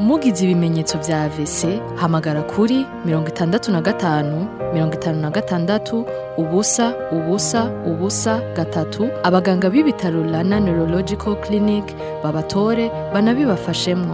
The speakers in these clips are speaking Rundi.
mugize ibimenyetso vya AVC hamagara kuri mirongo itandatu na gatanu mirongo itanu na gatandatu ubusa ubusa ubusa gatatu abaganga b'ibitaro Rana Neurological Clinic babatore banabibafashemwo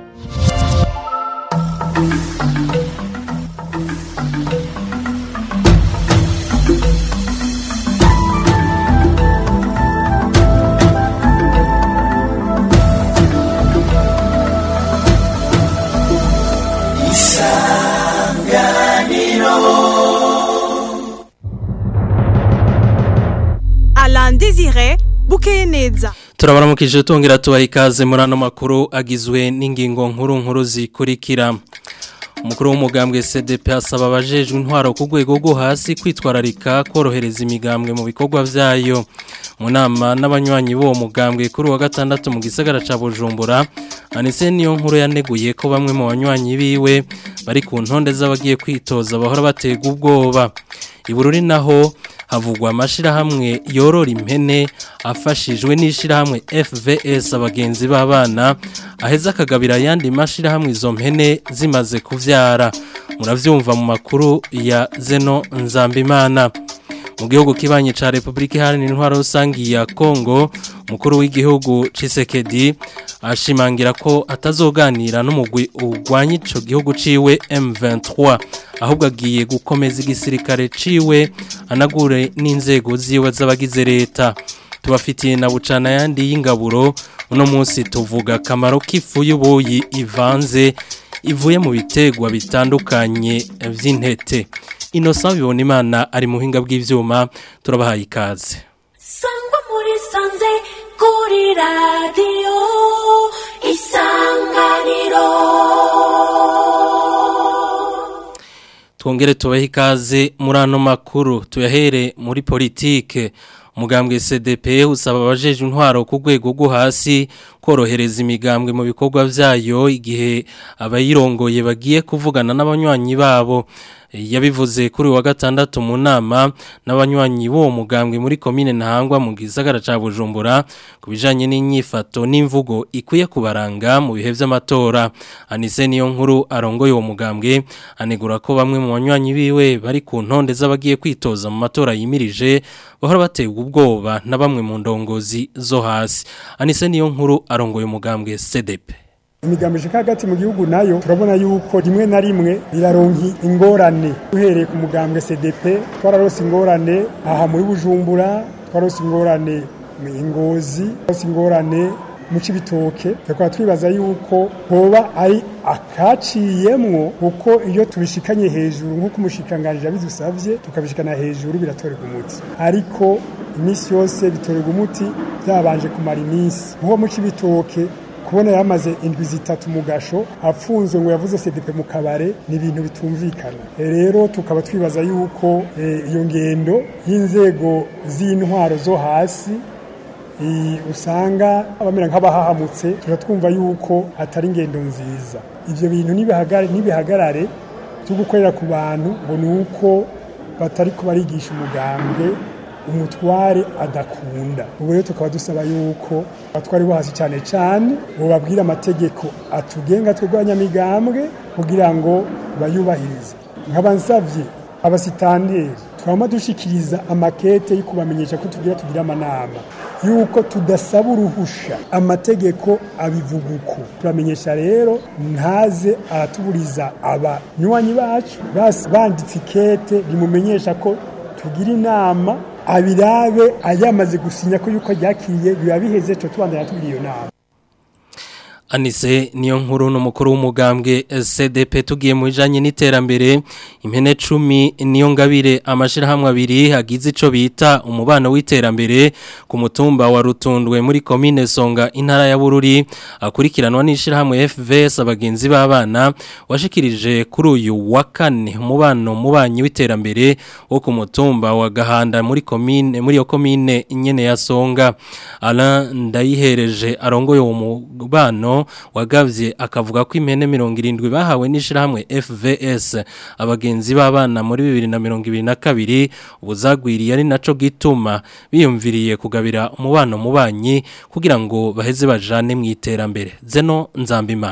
Alain Désiré bukeye neza turabaramukije tongera tubaha ikaze muri ano makuru agizwe n'ingingo nkuru nkuru zikurikira umukuru w'umugambwe CDP asaba abajejwe intwaro ku rwego rwo hasi kwitwararika korohereza imigambwe mu bikorwa vyayo mu nama n'abanywanyi b'uwo mugambwe kuri wa gatandatu mu gisagara ca Bujumbura Anise niyo nkuru yaneguye ko bamwe mu banywanyi biwe bari ku ntonde z'abagiye kwitoza bahora batega ubwoba ibururi naho havugwa amashirahamwe yorora impene afashijwe n'ishirahamwe FVS abagenzi b'abana aheza akagabira ayandi mashirahamwe izo mpene zimaze kuvyara muravyumva mu makuru ya Zeno Nzambimana mu gihugu kibanye ca Republika Iharanira Intwaro Rusangi ya Kongo mukuru w'igihugu Cisekedi ashimangira ko atazoganira n'umugwi urwanya ico gihugu ciwe M23 ahubwo agiye gukomeza igisirikare ciwe anagure n'inzego ziwe z'abagize leta tubafitiye na bucana yandi y'ingaburo uno munsi tuvuga akamaro k'ifu y'ubuyi ivanze ivuye mu bitegwa bitandukanye vy'intete Innocent bibona imana ari muhinga bw'ivyuma turabahaye ikaze sangwa muri sanze kuri radiyo isanganiro twongere tubahe ikaze muri ano makuru tuyahere muri politike umugambwe CDP usaba abajeje intwaro ku rwego rwo hasi korohereza imigambwe mu bikorwa vyayo igihe abayirongoye bagiye kuvugana n'abanywanyi babo yabivuze kuri wa gatandatu mu nama n'abanywanyi b'uwo mugambwe muri komine ntahangwa mu gisagara ca Bujumbura ku bijanye n'inyifato n'imvugo ikwiye kubaranga mu bihe vy'amatora Anise niyo nkuru arongoye uwo mugambwe anegura ko bamwe mu banywanyi biwe bari ku ntonde z'abagiye kwitoza mu matora yimirije bahora bategwa ubwoba na bamwe mu ndongozi zo hasi Anise niyo nkuru arongoye umugambwe CDP imigambi ishika hagati mu gihugu nayo turabona yuko rimwe na rimwe biraronki ingorane duhereye ku mugambwe CDP twararose ingorane aha muri Bujumbura twararose ingorane mu Ngozi twararose ingorane mu Cibitoke tukaba twibaza yuko hoba ari akaciyemwo kuko iyo tubishikanye hejuru nk'uko umushikanganji yabidusavye tukabishikana hejuru biratorerwa umuti ariko iminsi yose bitorerwa umuti byabanje kumara iminsi nk'uwo mu Cibitoke kubona yamaze indwi zitatu mu gasho afunzwe ngo yavuze CDP mu kabare ni ibintu bitumvikana rero tukaba twibaza yuko iyo ngendo y'inzego z'intwaro zo hasi usanga abamera nk'abahahamutse turatwumva yuko atari ingendo nziza ibyo bintu n'ibihagarare byo gukorera ku bantu ngo ni uko batari kubarigisha umugambwe umutware adakunda ubu rero tukaba dusaba yuko abatwari bo hasi cyane cyane bababwira amategeko atugenga tw'urwanyamigambwe kugira ngo bayubahirize nkaba nsabye abasitanteri twama dushikiriza amakete yo kubamenyesha ko tugira tugira amanama yuko tudasaba uruhusha amategeko abivuga uko turamenyesha rero ntaze aratuburiza abanywanyi bacu banditse ikete rimumenyesha ko tugira inama abirabe ayamaze gusinya ko yuko ryakiriye biba biheze cyo tubandanya tugira iyo nama Anise niyo nkuru n'umukuru w'umugambwe CDP tugiye mu bijanye n'iterambere impene 10 niyo ngabire amashirahamwe abiri hagize ico bita umubano w'iterambere ku mutumba wa Rutundwe muri commune Songa intara ya Bururi akurikiranwa n'ishirahamwe FVS abagenzi b'abana washikirije kuri uyu wa kane umubano mubanyi w'iterambere wo ku mutumba wa Gahanda muri commune muri yo commune nyene ya Songa Alain ndayihereje arongoye uwo mubano wagavye akavuga ko impene 70 bahawe n'ishirahamwe FVS abagenzi b'abana muri 2022 ubuzagwiriye ari naco gituma biyumviriye kugabira umubano mubanyi kugira ngo baheze bajane mu iterambere zeno nzambimana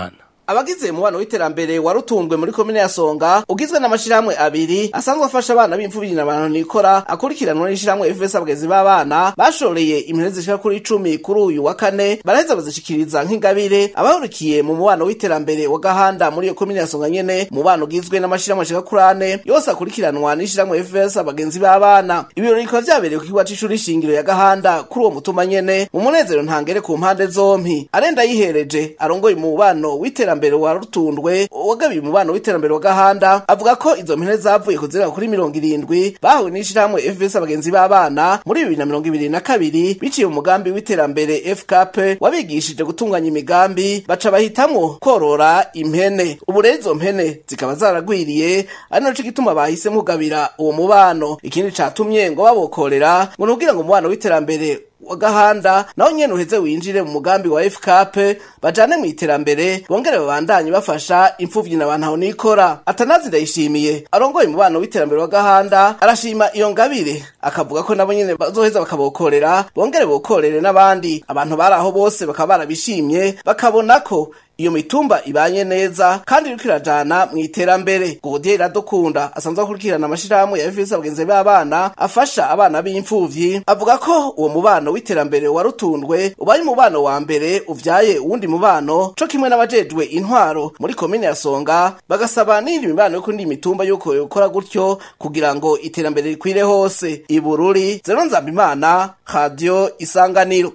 abagize umubano w'iterambere warutundwe muri komine ya Songa ugizwe n'amashirahamwe abiri asanzwe afasha abana b'imfubyi n'abantu nikora akurikiranwa n'ishirahamwe FVS abagezi b'abana bashoreye impene zishika kuri 10 kuri uyu wa kane baraheza bazishikiriza nk'ingabire abahurikiye mu mubano w'iterambere wa gahanda muri iyo komine ya Songa nyene mubano ugizwe n'amashirahamwe ashika kuri ane yose akurikiranwa n'ishirahamwe FVS abagenzi b'abana ibirori bikaba vyabereye ku kigo c'ishuri shingiro ya gahanda kuri uwo mutuma nyene mu munezero ntangere ku mpande zompi arenda yihereje arongoye mu mubano w'iterambere wa rutundwe wagabiye umubano w'iterambere wa gahanda avuga ko izo mpene zavuye kuzirega kuri mirongo irindwi bahuwe n'ishirahamwe FVS abagenzi b'abana muri bibiri na mirongo ibiri na kabiri biciye mu mugambi w'iterambere FKP wabigishije gutunganya imigambi baca bahitamwo korora impene ubu rero izo mpene zikaba zaragwiriye ari naco gituma bahisemo kugabira uwo mubano ikindi catumye ngo babokorera ngo nukugira ngo umubano w'iterambere wa gahanda naho nyene uheze winjire mu mugambi wa FKP bajane mu iterambere bongere babandanye bafasha imfuvyi n'abantu aho nikora atanazi ndayishimiye arongoye umubano w'iterambere wa gahanda arashima iyo ngabire akavuga ko nabo nyene bazoheza bakabokorera bongere bokorere n'abandi abantu bari aho bose bakaba barabishimye bakabona ko iyo mitumba ibanye neza kandi iriko irajana mu iterambere Godier Iradukunda asanzwe akurikirana amashirahamwe ya FVS abagenzi b'abana afasha abana b'imfuvyi avuga ko uwo mubano w'iterambere warutundwe ubaye umubano wa mbere uvyaye uwundi mubano co kimwe n'abajejwe intwaro muri komine ya Songa bagasaba n'indi mibano yo kundi mitumba yuko yokora gutyo kugira ngo iterambere rikwire hose ibururi zero nzambimana radio isanganiro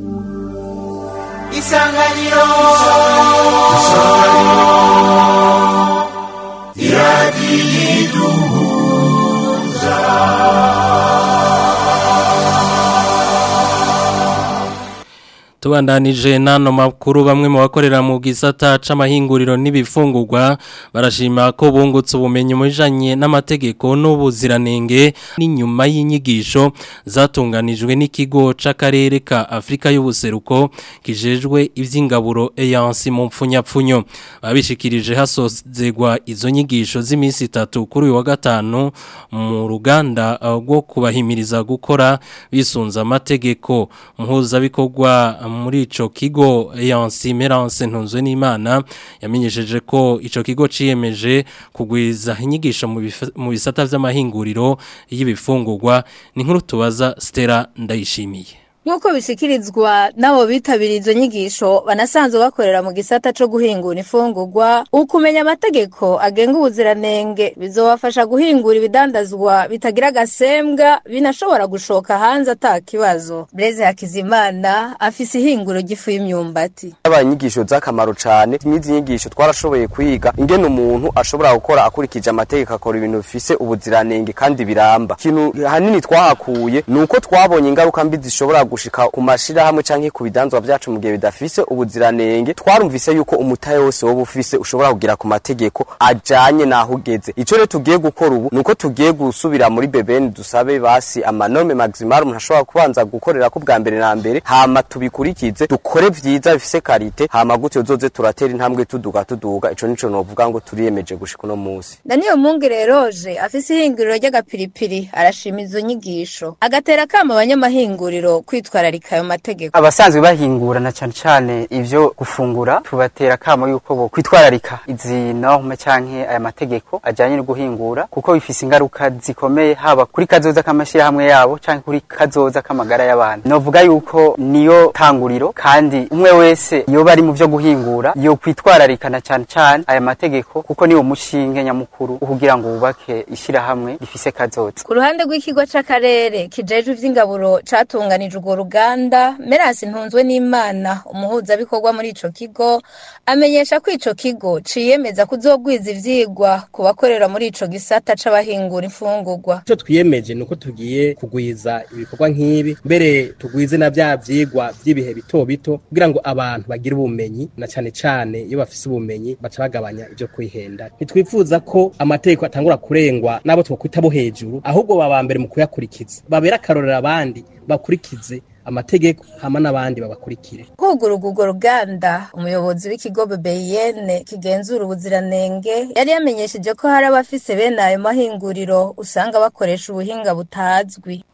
isanganiro tubandanije nano makuru bamwe mu bakorera mu gisata c'amahinguriro n'ibifungurwa barashima ko bungutse ubumenyi mu bijanye n'amategeko n'ubuziranenge n'inyuma y'inyigisho zatunganijwe n'ikigo c'akarere ka Afrika y'ubuseruko kijejwe ivy'ingaburo EANC mu mpfunyapfunyo babishikirije hasozegwa izo nyigisho z'iminsi itatu kuri uyu wa gatanu mu ruganda rwo kubahimiriza gukora bisunza amategeko muhuza bikorwa muri ico kigo Yansi Merance ntunzwe n'Imana yamenyesheje ko ico kigo ciyemeje kugwiza inyigisho mu bifa- mu bisata vy'amahinguriro y'ibifungurwa ni nkuru tubaza Stella ndayishimiye Nk'uko bisikirizwa n'abo bitabiriye izo nyigisho banasanzwe bakorera mu gisata co guhingura imfungurwa ukumenya amategeko agenga ubuziranenge bizobafasha guhingura ibidandazwa bitagira agasembwa binashobora gushoka hanze ata kibazo Blaise Hakizimana afise ihinguro ry'ifu y'imyumbati Yabaye inyigisho z'akamaro cyane n'izi nyigisho twarashoboye kwiga ingene umuntu ashobora gukora akurikije amategeko akora ibintu bifise ubuziranenge kandi biramba ikintu hanini twahakuye ni uko twabonye ingaruka mbi zishobora gushika ku mashirahamwe canke ku bidanzwa vyacu mu gihe bidafise ubuziranenge twarumvise yuko umutahe wose woba ufise ushobora kugira ku mategeko ajanye naho ugeze ico rero tugiye gukora ubu ni uko tugiye gusubira muri bebeni dusabe basi amanome maximal umuntu ashobora kubanza gukorera ko bwa mbere na mbere hama tubikurikize dukore vyiza bifise karite hama gutyo zoze turatera intambwe tuduga tuduga ico nico novuga ngo turiyemeje gushika uno musi Daniel Mungire Roje afise ihinguriro ry'agapiripiri arashima izo nyigisho agatera akamo abanyamahinguriro kwitwararika ayo mategeko abasanzwe bahingurana cyane cyane ivyo gufungura tubatera kamo yuko bo kwitwararika izi norme canke aya mategeko ajanye no guhingura kuko bifise ingaruka zikomeye haba kuri kazoza k'amashirahamwe yabo canke kuri kazoza k'amagara y'abantu novuga yuko niyo tanguriro kandi umwe wese yoba ari mu vyo guhingura yo kwitwararikana cyane cyane aya mategeko kuko niwo mushinge nyamukuru wo kugira ngo wubake ishirahamwe rifise kazoza ku ruhande rw'ikigo c'akarere kijejwe ivy'ingaburo catunganije urwo ruganda Merasi ntunzwe n'Imana umuhuzabikorwa muri ico kigo amenyesha ko ico kigo ciyemeza kuzogwiza ivyigwa ku bakorera muri ico gisata c'abahingura imfungurwa icyo twiyemeje ni uko tugiye kugwiza ibikorwa nk'ibi mbere tugwize na bya byigwa by'ibihe bito bito kugira ngo abantu bagire ubumenyi na cyane cyane iyo bafise ubumenyi baca bagabanya ibyo kwihenda ntitwifuza ko amategeko atangura kurengwa n'abo twakwita bo hejuru ahubwo baba mbere mu kuyakurikiza babera akarorero abandi bakurikize amategeko hama n'abandi babakurikire kugururwa urwo ruganda umuyobozi w'ikigo BBN kigenzura ubuziranenge yari yamenyesheje ko hari abafise bene ayo mahinguriro usanga bakoresha ubuhinga butazwi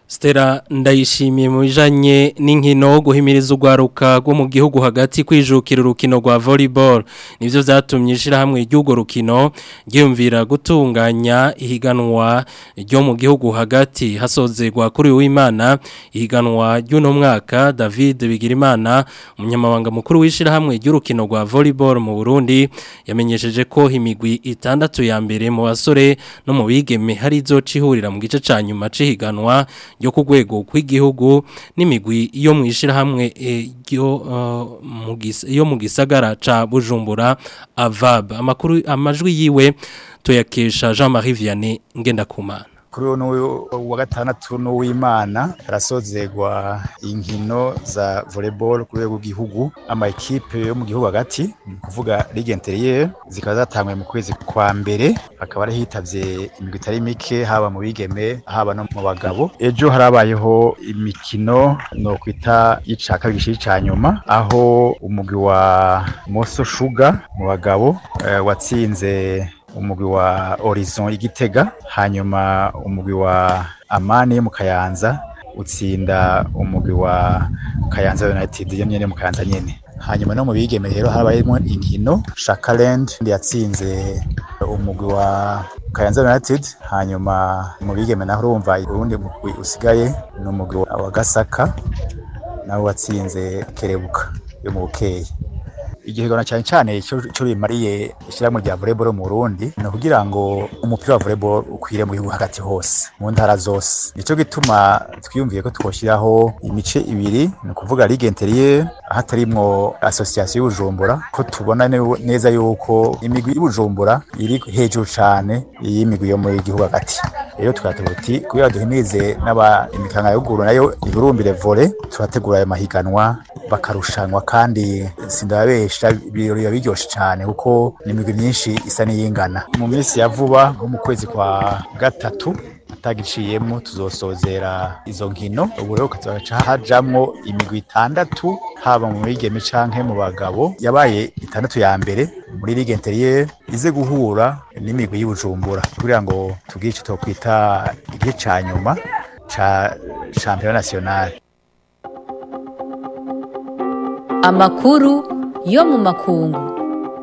Stella ndayishimiye mu bijanye n'inkino guhimiriza urwaruka rwo mu gihugu hagati kwijukira urukino rwa volleyball nivyo vyatumye ishirahamwe ry'urwo rukino ryiyumvira gutunganya ihiganwa ryo mu gihugu hagati hasozerwa kuri w'Imana ihiganwa ry'uno mwaka David Bigirimana umunyamabanga mukuru w'ishirahamwe ry'urukino rwa volleyball mu Burundi yamenyesheje ko imigwi itandatu ya mbere mu basore no mu bigeme hari izocihurira mu gice ca nyuma cihiganwa yo ku rwego rw'igihugu n'imigwi yo mu ishyirahamwe yo mu gisagara ca bujumbura avab amakuru amajwi yiwe tuyakesha jean marie vianney ngendakumana kuri uno wa gatandatu n'uwimana harasozerwa inkino za volleyball ku rwego rw'igihugu ama ekipe yo mu gihugu hagati ni kuvuga ligue intérieure zikaba zatanguye mu kwezi kwa mbere hakaba ari hitavye imigwi itari mike haba mu bigeme haba no mu bagabo ejo harabayeho imikino no kwita ica kabiri gishiri ca nyuma aho umugwi wa Moso Sugar mu bagabo uh, watsinze umugwi wa Horizon igitega hanyuma umugwi wa Amani mu Kayanza utsinda umugwi wa Kayanza United yo nyene mu Kayanza nyene hanyuma no mu bigeme rero harabayemo inkino Shakaland yatsinze umugwi wa Kayanza United hanyuma mu bigeme naho urumva urundi mugwi usigaye ni umugwi wa Gasaka nawe watsinze Kerebuka yo mu Bukeye igihegana cyane cyane cyo bimariye ishyirahamwe rya volleyball mu Burundi ni ukugira ngo umupira wa volleyball ukwire mu gihugu hagati hose mu ntara zose nicyo gituma twiyumviye ko twoshyiraho imice ibiri ni ukuvuga ligue intérieure hatarimwo association y'ubujumbura ko tubona neza yuko imigwi y'ubujumbura iri hejuru cyane y'imigwi yo muri gihugu hagati rero tukatuba uti kugira duhimirize n'aba imikanga y'uguru nayo iburumbire volley turategura ayo mahiganwa bakarushanwa kandi sindababesha biba biryoshe cyane kuko ni imigwi myinshi isa n'iyingana mu minsi ya vuba nko mu kwezi kwa gatatu atagiciyemo tuzosozera izo nkino ubu rero kazaca hajamwo imigwi itandatu haba mu bigeme canke mu bagabo yabaye itandatu ya mbere muri ligue intérieure ize guhura n'imigwi y'ubujumbura kugira ngo tugire icyo twokwita igihe ca nyuma ca championnat national amakuru yo mu makungu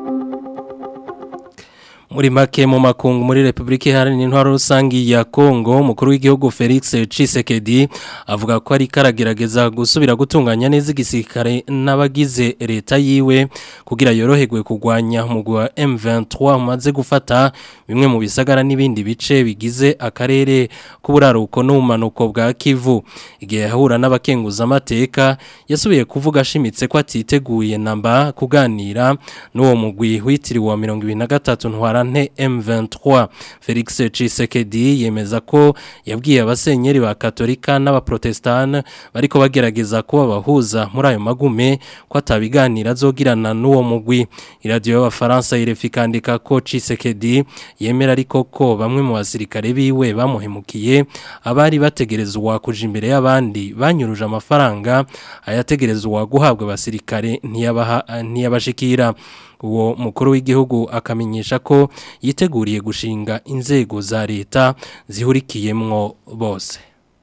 muri make mu makungu muri Republika Iharanira Intwaro Rusangi ya Kongo umukuru w'igihugu Felix Tshisekedi avuga ko ari karagerageza gusubira gutunganya neza igisirikare n'abagize leta yiwe kugira yoroherwe kugwanya umugwi wa M23 umaze gufata bimwe mu bisagara n'ibindi bice bigize akarere k'uburaruko n'ubumanuko bwa Kivu igihe yahura n'abakenguza amateka yasubiye kuvuga ashimitse ko atiteguye namba kuganira n'uwo mugwi witiriwe wa 2023 ntwara nte M23 Felix Tshisekedi yemeza ko yabwiye abasenyeri ba Katolika n'abaprotestane bariko bagerageza kuba bahuza muri ayo magume ko atabiganira azogirana n'uwo mugwi iradiyo y'abafaransa irefikandika ko Tshisekedi yemera ariko ko bamwe mu basirikare biwe bamuhemukiye abari bategerezwa kuja imbere y'abandi banyuruje amafaranga ayategerezwa guhabwa abasirikare ntiyabaha ntiyabashikira uwo mukuru w'igihugu akamenyesha ko yiteguriye gushinga inzego za leta zihurikiyemwo bose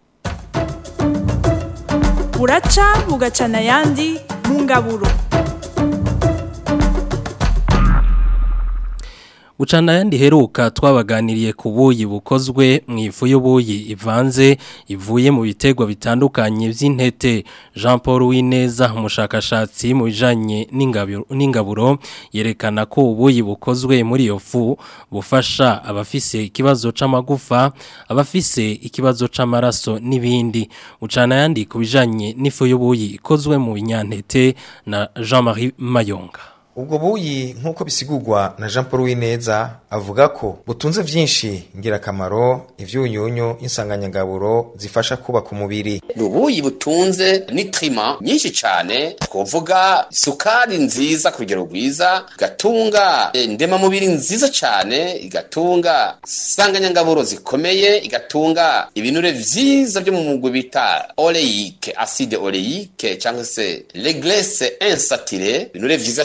buraca bugacana ayandi mu ngaburo Bucana yandi heruka twabaganiriye ku buyi bukozwe mu ifu y'ubuyi ivanze ivuye mu bitegwa bitandukanye by'intete Jean Paul Wineza umushakashatsi mu bijanye n'ingaburo yerekana ko ubuyi bukozwe muri iyo fu bufasha abafise ikibazo c'amagufa abafise ikibazo c'amaraso n'ibindi Bucana yandi ku bijanye n'ifu y'ubuyi ikozwe mu binyantete na Jean-Marie Mayonga ubwo buyi nk'uko bisigurwa na jean paul wineza avuga ko butunze byinshi ngirakamaro ibyunyunyu insanganyangaburo zifasha kubaka umubiri ni ubuyi butunze n'itrima nyinshi cyane twavuga isukari nziza ku rugero rwiza igatunga ndemamubiri nziza cyane igatunga insanganyangaburo zikomeye igatunga ibinure byiza byo mu mugwi bita oreyike aside oreyike cyangwa se regrese insatire ibinure byiza cyane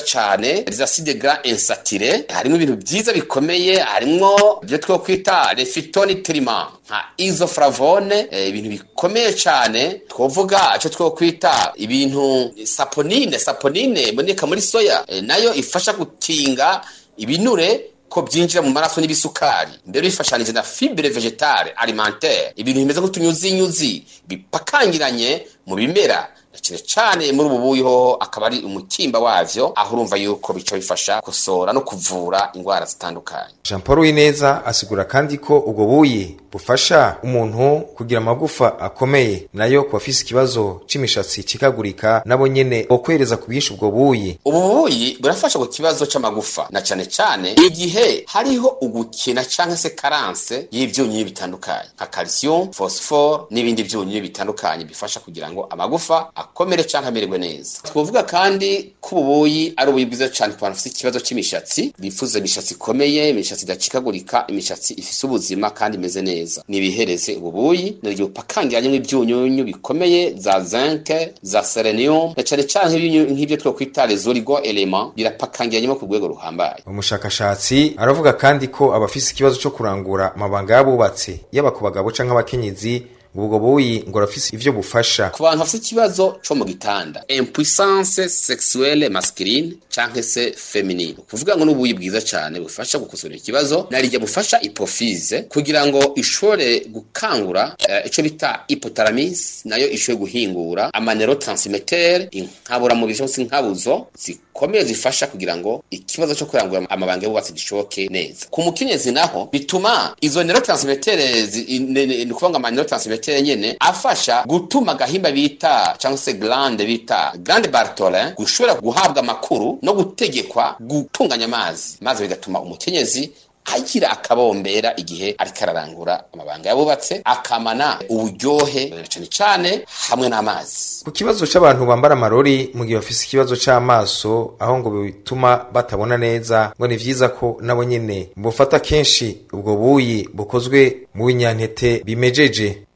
cyane les acides gras insaturés harimo ibintu byiza bikomeye harimo ibyo two kwita les phytonutriments nka isoflavone eh, ibintu bikomeye cyane twovuga icyo two kwita ibintu saponine saponine iboneka muri soya eh, nayo ifasha gukinga ibinure ko byinjira mu maraso n'ibisukari mbere bifashanije na fibre vegetale alimentaire ibintu bimeze nk'utunyuzinyuzi bipakangiranye mu bimera cyane cyane muri ubu buyi ho akaba ari umutimba wavyo aho urumva yuko bica bifasha gusora no kuvura indwara zitandukanye Jean Paul Wineza asigura kandi ko ubwo buyi bufasha umuntu kugira amagufa akomeye nayo ku bafise ikibazo c'imishatsi cikagurika nabo nyene bokwereza ku bwinshi ubwo buyi ubu buyi burafasha ku kibazo c'amagufa na cyane cyane igihe hariho ugukina canke se karanse y'ivyunyunyu bitandukanye nka calcium phosphore n'ibindi vyunyunyu bitandukanye bifasha kugira ngo amagufa akomere canke amererwe neza twovuga kandi ko ubu buyi ari ubuyi bwiza cane ku bantu bafise ikibazo c'imishatsi bifuza imishatsi ikomeye imishatsi idacikagurika imishatsi ifise ubuzima kandi imeze neza nibihereze ubu buyi niryo pakangiranyemo ivyunyunyu bikomeye za zinc za selenium na cane cane ibyunyu- nk'ivyo twokwita les oligo element birapakangiranyemo ku rwego ruhambaye umushakashatsi aravuga kandi ko abafise ikibazo co kurangura amabanga y'abubatsi yaba ku bagabo canke abakenyezi ngo ubwo buyi ngo arafise ivyo bufasha ku bantu bafite ikibazo co mu gitanda impuissance sexuelle masculine canke se feminine kuvuga ngo n'ubuyi bwiza cane bufasha gukosora ikibazo narijya bufasha hypophyse kugira ngo ishobore gukangura eh, ico bita hypothalamus nayo ishobore guhingura amaneurotransmitter inkaburamubiri cyangwa se inkabuzo zikomeye zifasha kugira ngo ikibazo cyo kurangura amabanga y'ububatsi gishoboke neza ku mukenyezi naho bituma izo neurotransmitter zi- ne- ne- ni ukuvuga ngo amaneurotransmitter nyene afasha gutuma agahimba bita cyangwa se glande bita glande bartolin gushobora guhabwa amakuru no gutegekwa gutunganya amazi maze bigatuma umukenyezi agira akabombera igihe ariko ararangura amabanga yabubatse akamana uburyohe cyane cyane hamwe n'amazi ku kibazo c'abantu bambara amarori mu gihe bafise ikibazo c'amaso aho ngo bituma batabona neza ngo ni vyiza ko nabo nyene bufata kenshi ubwo buyi bukozwe mu binyantete bimejeje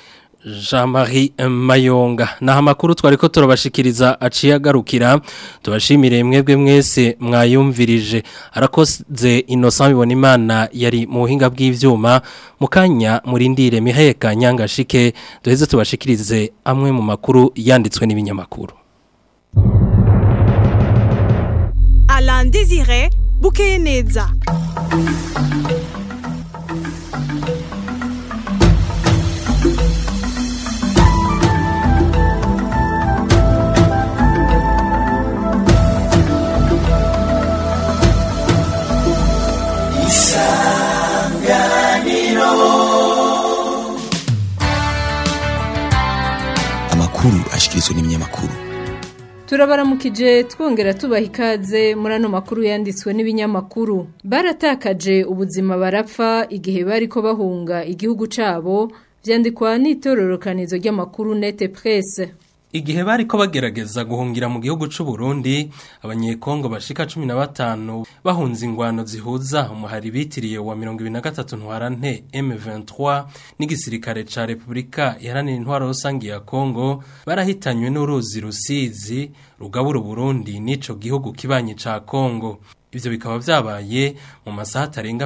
Jean-Marie Mayonga naho amakuru twari ko turabashikiriza aciye agarukira tubashimire mwebwe mwese mwayumvirije arakoze Innocent bibona imana yari mu buhinga bw'ivyuma mu kanya murindire miheka nyangashike duheze tubashikirize amwe mu makuru yanditswe n'ibinyamakuru Alain Désiré Bukeye neza amakuru ashikirizwa n'ibinyamakuru turabaramukije twongera tubaha ikaze muri ano makuru yanditswe n'ibinyamakuru baratakaje ubuzima barapfa igihe bari ko bahunga igihugu cyabo byandikwa n'itororokanizo ry'amakuru nete presse Igihe bari ko bagerageza guhungira mu gihugu c'u Burundi abanyekongo bashika 15 bahunze ingwano zihuza umuhari bitiriye wa 2023 ntwarante M23 n'igisirikare ca Republika iharanira intwaro rusangi ya Kongo barahitanywe n'uruzi rusizi rugabura Burundi n'ico gihugu kibanye ca Kongo Ivyo bikaba vyabaye mu masaha atarenga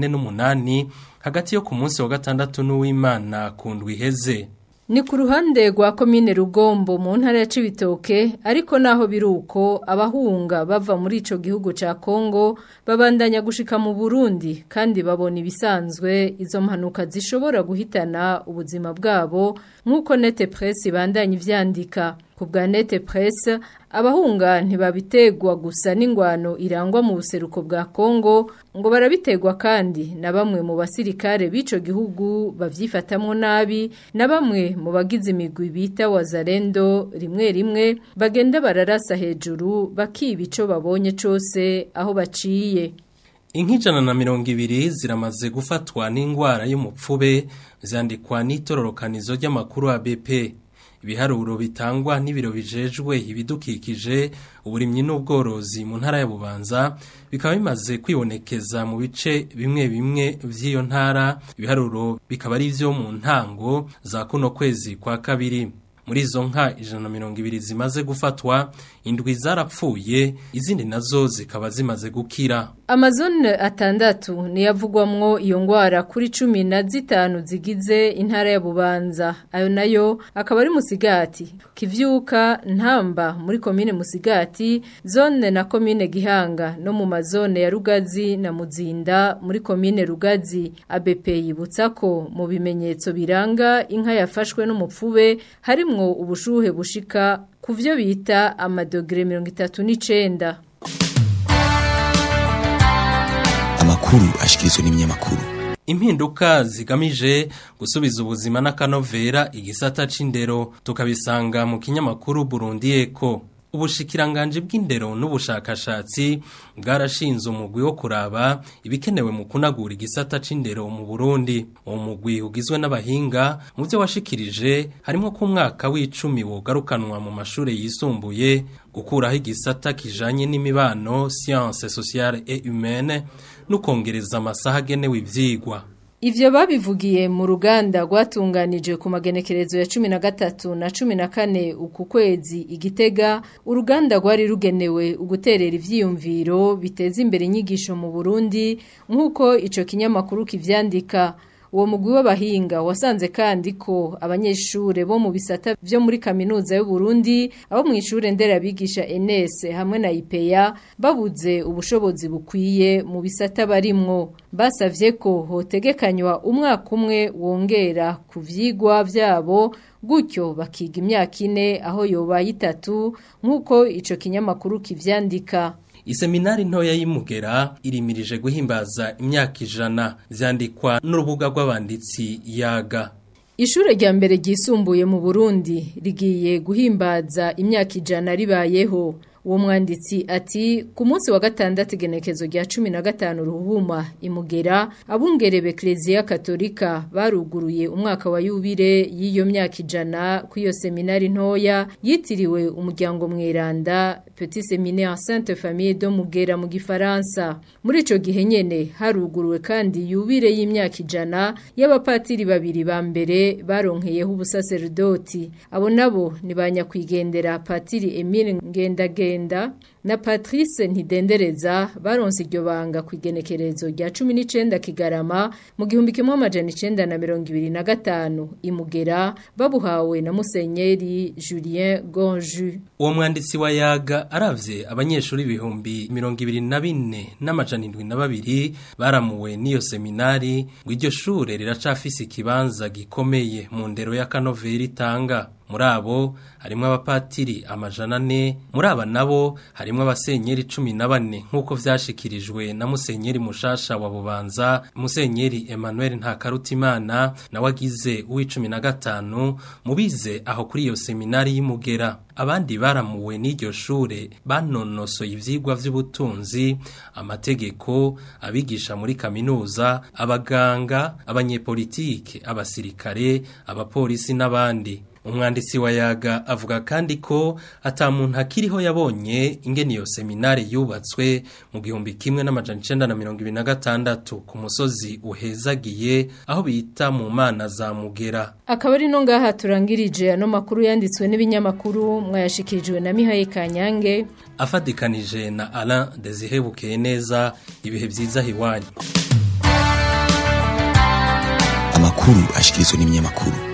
48 hagati yo ku munsi wa gatandatu n'uw'Imana ku ndwi iheze Ni ku ruhande rwa komine Rugombo mu ntara ya Cibitoke ariko naho biruko abahunga bava muri ico gihugu ca Kongo babandanya gushika mu Burundi kandi babona ibisanzwe izo mpanuka zishobora guhitana ubuzima bwabo nkuko Nete Press bandanya ivyandika ku bwa Nete Press abahunga ntibabitegwa gusa n'ingwano irangwa mu buseruko bwa Kongo ngo barabitegwa kandi na bamwe mu basirikare b'ico gihugu bavyifatamwo nabi na bamwe mu bagize imigwi bita wazarendo rimwe rimwe bagenda bararasa hejuru bakiba ico babonye cose aho baciye Inkijana na mirongo ibiri ziramaze gufatwa n'ingwara y'umupfube zandikwa n'itororokanizo ry'amakuru ya BP. Ibiharuro bitangwa n'ibiro bijejwe ibidukikije uburimyi n'ubworozi mu ntara ya Bubanza bikaba bimaze kwibonekeza mu bice bimwe bimwe vy'iyo ntara ibiharuro bikaba ari vyo mu ntango za kuno kwezi kwa kabiri. muri izo nka ijana na mirongo ibiri zimaze gufatwa indwi zarapfuye izindi nazo zikaba zimaze gukira Amazon atandatu niyavugwamwo iyo ngwara kuri cumi na zitanu zigize intara ya Bubanza ayo nayo akaba ari musigati kivyuka ntamba muri komine musigati zone na komine gihanga no mu mazone ya Rugazi na Muzinda muri komine Rugazi ABP yibutsa ko mu bimenyetso biranga inka yafashwe n'umupfube harimwo ubushuhe bushika kuvyo bita amadogere 39 amakuru ashikirizwa n'ibinyamakuru impinduka zigamije gusubiza ubuzima n'akanovera igisata c'indero tukabisanga mu kinyamakuru Burundi Eko ubushikiranganje bw'indero n'ubushakashatsi bwarashinze umugwi wo kuraba ibikenewe mu kunagura igisata c'indero mu Burundi uwo mugwi ugizwe n'abahinga mu byo washikirije harimo ko umwaka w'icumi wogarukanwa mu mashure yisumbuye gukuraho igisata kijanye n'imibano science sociale et humaine no kongereza amasaha agenewe ivyigwa Ivyo babivugiye mu ruganda rwatunganije ku magenekerezo ya 13 na 14 uku kwezi igitega uruganda rwari rugenewe uguterera ivyiyumviro biteza imbere inyigisho mu Burundi nkuko ico kinyamakuru kivyandika uwo mugwi w'abahinga wasanze kandi ko abanyeshure bo mu bisata vyo muri kaminuza y'u Burundi abo mu ishure nderabigisha NS hamwe na IPEA babuze ubushobozi bukwiye mu bisata barimwo basavye ko hotegekanywa umwaka umwe wongera ku vyigwa vyabo gutyo bakiga imyaka ine aho yobaye itatu nk'uko ico kinyamakuru kivyandika Iseminari ntoya y'imugera irimirije guhimbaza imyaka ijana vyandikwa n'urubuga rw'abanditsi yaga Ishure rya mbere ryisumbuye mu Burundi rigiye guhimbaza imyaka ijana ribayeho uwo mwanditsi ati ku munsi wa gatandatu igenekezo rya cumi na gatanu ruhuma imugera abungerebe Eklezia Katolika baruguruye umwaka wa yubire y'iyo myaka ijana ku iyo seminari ntoya yitiriwe umuryango mweranda Petit Séminaire Sainte Famille de Mugera mu gifaransa muri ico gihe nyene haruguruwe kandi yubire y'imyaka ijana y'abapatiri babiri ba mbere baronkeyeho ubusaserdoti abo nabo ni banyakwigendera patiri Emile Ngendage na Patrice Ntidendereza baronse iryo banga ku igenekerezo rya 19 Kigarama mu gihumbi kimwe amajana 925 imugera babuhawe na Musenyeri Julien Gonju uwo mwanditsi wa yaga aravye abanyeshuri ibihumbi 24 n'amajana 72 baramuwe n'iyo seminari ngo iryo shure riracafise ikibanza gikomeye mu ndero ya kanoveri itanga muri abo harimo abapatiri amajana ane muri aba nabo harimo abasenyeri cumi na bane nk'uko vyashikirijwe na musenyeri mushasha wa bubanza musenyeri emmanuel ntakarutimana nawe agize uw'icumi na gatanu mubize aho kuri iyo seminari y'imugera abandi baramuwe n'iryo shure banonosoye ivyigwa vy'ubutunzi amategeko abigisha muri kaminuza abaganga abanyepolitike abasirikare abapolisi n'abandi umwanditsi wa yaga avuga kandi ko ata muntu akiriho yabonye ingene iyo seminari yubatswe mu gihumbi kimwe n'amajana icenda na mirongo ibiri na gatandatu ku musozi uhezagiye aho bita mu mana za mugera akaba ari no ngaha turangirije ano makuru yanditswe n'ibinyamakuru mwayashikirijwe na Mihaye Kanyange afadikanije na Alain Desire Bukeye neza ibihe vyiza hiwanyu amakuru ashikirizwa n'ibinyamakuru